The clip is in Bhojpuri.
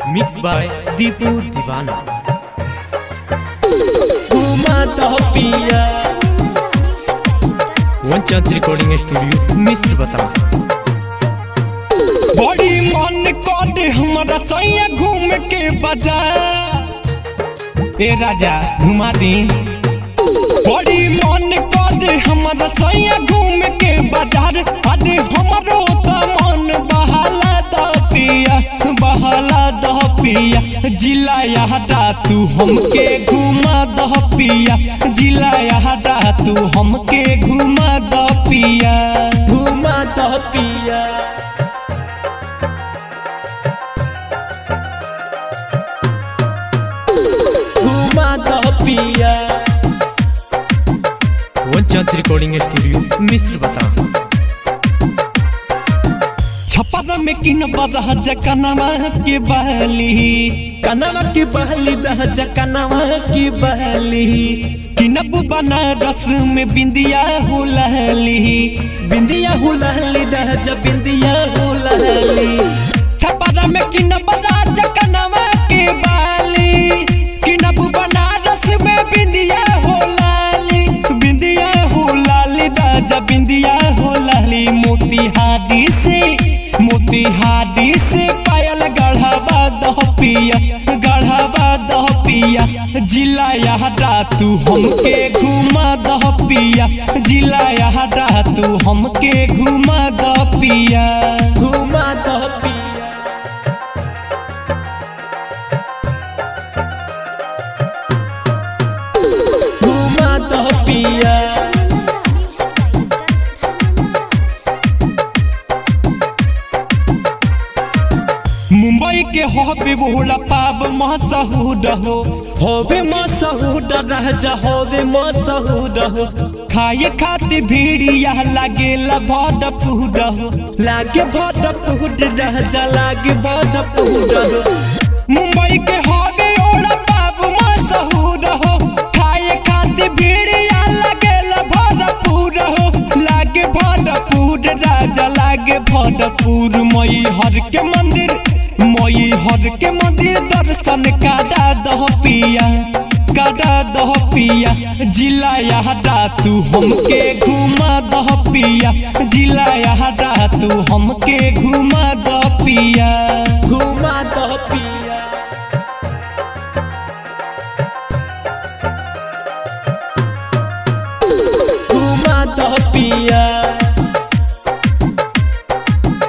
मिक्स बाय दीपू दीवाना घुमा दो पिया वन चांस रिकॉर्डिंग स्टूडियो मिस्र बता बड़ी मन कर हमारा सैया घूम के बाजार ए राजा घुमा दी बड़ी मन कर हमारा सैया घूम के बाजार अरे हमारो तो मन बहाला द पिया बहाला द पिया जिला यादा तू हमके घुमा द पिया जिला यादा तू हमके घुमा द पिया घुमा द पिया घुमा द पिया वन चांस रिकॉर्डिंग स्टूडियो मिस्र बता छपरा में किन बदह जकनवा के बहली कनवा के बहली दह जकनवा के बहली किनब बनारस में बिंदिया हो लहली बिंदिया हो लहली दह जब बिंदिया हो लहली छपरा में किन बदह जकनवा के बहली किनब बनारस में बिंदिया हो लाली बिंदिया हो लाली दाजा बिंदिया हो लाली मोतिहारी से मोतिहारी से पायल गढ़ावा दह पिया गढ़ावा दह पिया जिला यादा तू हमके घुमा दह पिया जिला यादा तू हमके घुमा दह पिया घुमा दह पिया घुमा दह पिया मुंबई के होबे बोला पाब मसहूद हो होबे मसहूद रह जा होबे मसहूद हो खाए खातिर भीड़िया लागेला भड पूड हो लागे भड पूड रह जा लागे भड पूड हो मुंबई के होबे ओला पाब मसहूद हो खाए खातिर भीड़िया लागेला भड पूड हो लागे भरपूर राजा लागे भरपूर मई हर के मंदिर मई हर के मंदिर दर्शन काटा दह पिया काटा दह पिया जिला यादा तू हमके घुमा दह पिया जिला यादा तू हमके घुमा दह पिया घुमा दह पिया